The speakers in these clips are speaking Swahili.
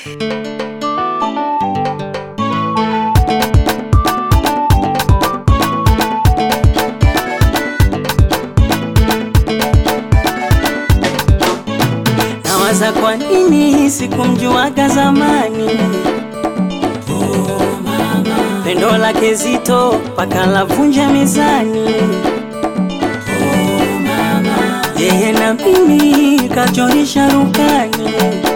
Nawaza kwa nini sikumjuaga zamani. Pendo lake zito paka lavunja mezani. Yeye na mimi kachorisha rukani.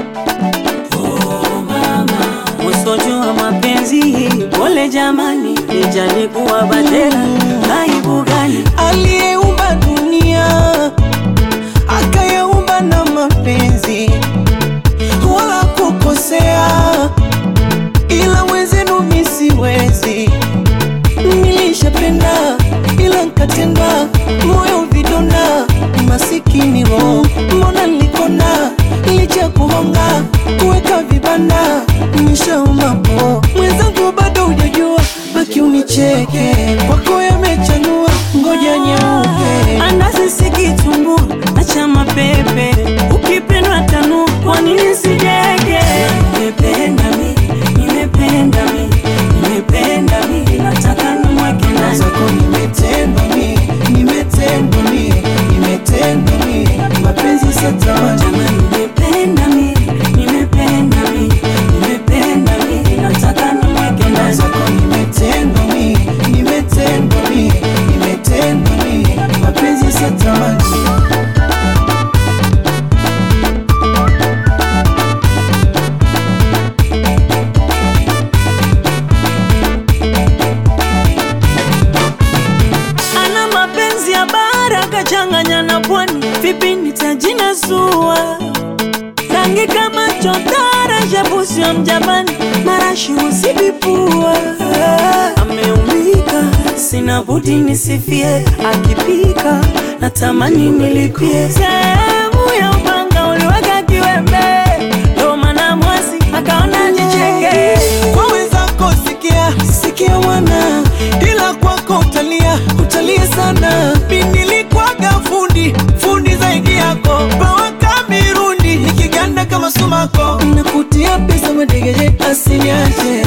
Musojua mapenzi pole jamani, nijalikuwa badera aibu gani? aliyeumba dunia akayaumba na mapenzi, wala kukosea, ila wenzenu mi siwezi. Nilishapenda ila nkatenda, moyo vidonda, masikini roho, mbona nilikona licha kuhonga kuweka vibanda, nishauma po mwenzangu, bado hujajua, baki unicheke, kwako yamechanua, ngoja nyeupe Andazi sikitumbua, acha mapepe, ukipendwa tanu, kwa nini sijege? Nimependa mi, nimependa mi, nimependa mi, nataka nimweke ndani. zako nimetendwa mi, nimetendwa mi, nimetendwa mi, mapenzi satawani Jamani, nimependa mi, nimependa mi, nimependa mi, nataka nimweke ndani. zako nimetendwa mi, nimetendwa mi, nimetendwa mi, mapenzi satawani Ana mapenzi ya bara kachanganya na pwani, vipi nitajinasua? Rangi kama chotara, shabusi wa mjapani, marashi usivipua. Ameumika, sina budi nisifie, akipika natamani nilipie. Sehemu ya upanga uliweka kiwembe, ndo maana mwasi akaona jicheke. kwa wenzako sikia, sikia wana, ila kwako utalia, utalia sana. Mi nilikwaga fundi, fundi zaidi yako, pawaka mirundi, nikiganda kama sumako, nakutia pesa madegeje, asiniache